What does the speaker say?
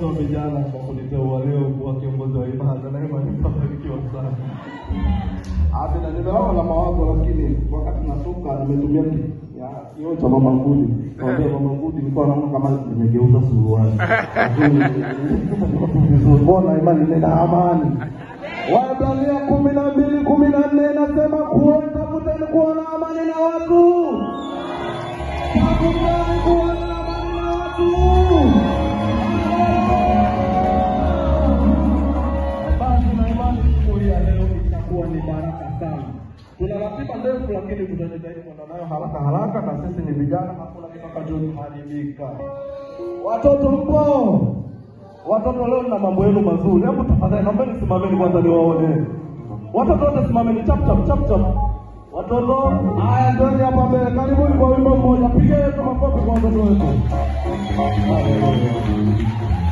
wa vijana kwa kuniteua leo kuwa kiongozi wa ibada, na imani mtabarikiwa sana. Ati na nimeona na mawazo lakini wakati natoka nimetumia ki ya kioo cha mama Ngudi. Kwa mama Ngudi nilikuwa naona kama nimegeuza suruali. Vizuri mbona imani nina amani. Waebrania kumi na mbili kumi na nne inasema kuweni tafuteni kuwa na amani na watu. Tafuteni kuwa na amani na watu. Basi na imani siku hii ya leo itakuwa ni baraka sana. Tuna ratiba ndefu, lakini tutajitahidi kwenda nayo haraka haraka, na sisi ni vijana, hakuna kitakachoharibika. Watoto mpo, watoto leo na mambo yenu mazuri. Hebu tafadhali, naombeni simameni kwanza niwaone. Watoto wote simameni, chap chap chap chap. Watoto Haya, ndoni hapa mbele, karibuni kwa wimbo mmoja. Pigeni tu makofi kwa watoto wetu.